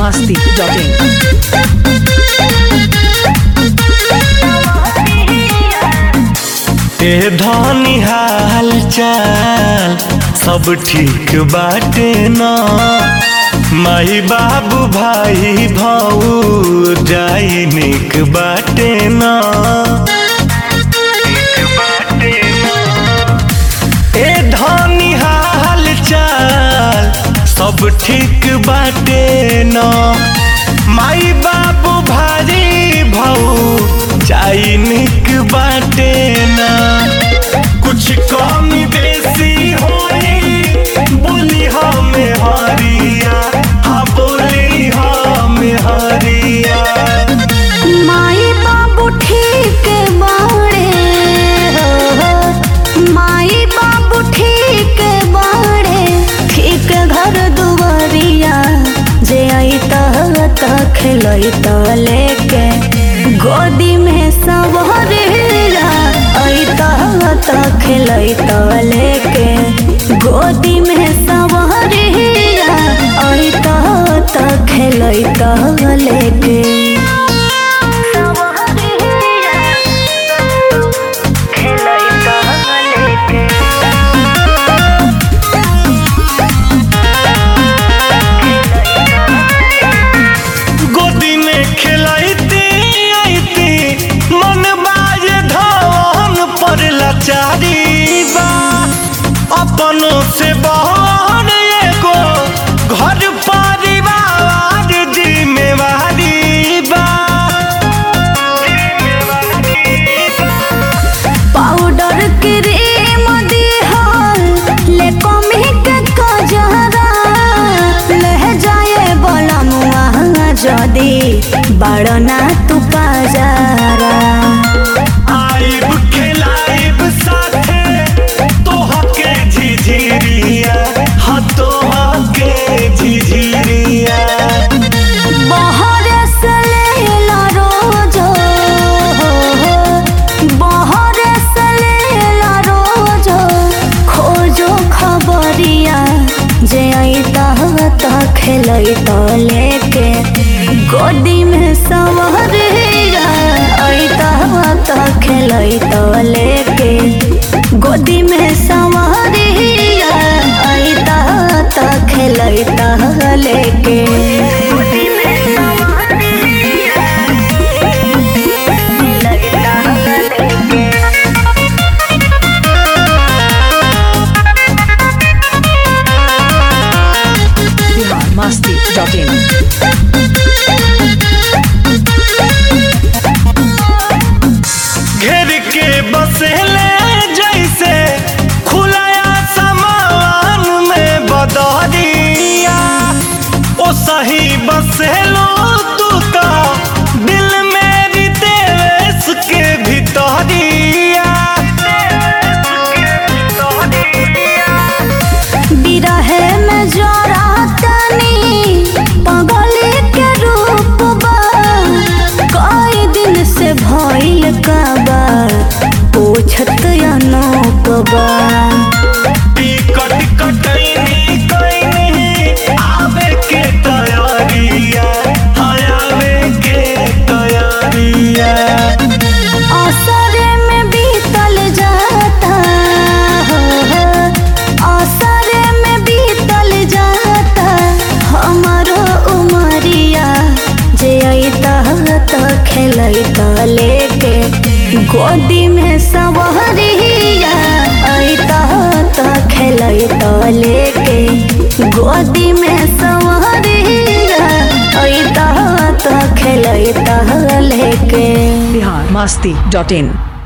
masti.in. ए धनी हाल चाल सब ठीक बाटे न माई बाबू भाई भाऊ जाई निक बाटे न ए धनी हाल चाल सब ठीक बाटे न माई बाबू भाई भाऊ जाई निक बाटे न कुछ कमी बेसी होई बोली हमें हरिया हाँ बोली हमें हरिया माई बाबू ठीक बाड़े हो माई बाबू ठीक बाड़े ठीक घर दुआरिया जे आई त खेलई त लेके गोदी में सवरिया आई त खेलई त लेके गोदी में सवरिया आई त खेलई त लेके गोदी में खिलाइती आईती मन बाज धवन पर लाचारी बा अपनों से बहन एगो घर परिवार जिम्मेवारी बा पाउडर क्रीम दिहल ले कमी के कजरा ले जाए बला मुआ जदी बड़ना तू पाजारा आइब खिलाइब साथे तोहके झिझिरिया हाँ तोहके झिझिरिया बहर से लेला रोजो बहर से लेला रोजो खोजो खबरिया जे अइता त खेलई त लेके गोदी में सवरिया अइता त खेलई त लेके गोदी में सवरिया अइता त खेलई त लेके गोदी में सवरिया खेलई त लेके Bihar masti.in. घेर के बसेले जैसे खुलाया समान में बदरिया ओ सही बसेलो तू तो दिल मेरी देश के भितरिया बिरहे में जरा तनी पगली के रूप बा कई दिन से भइल का बा पूछत अनूप बा टिकट कटैनी कैनी आवे के तैयारिया हाँ आवे के तैयारिया असरे में बीतल जाता असरे में बीतल जाता हमारो उमरिया जे अइता त खेलई त लेके गोदी में सवरिया अइता त खेलई त लेके गोदी में सवरिया अइता त खेलई त लेके Bihar masti.in.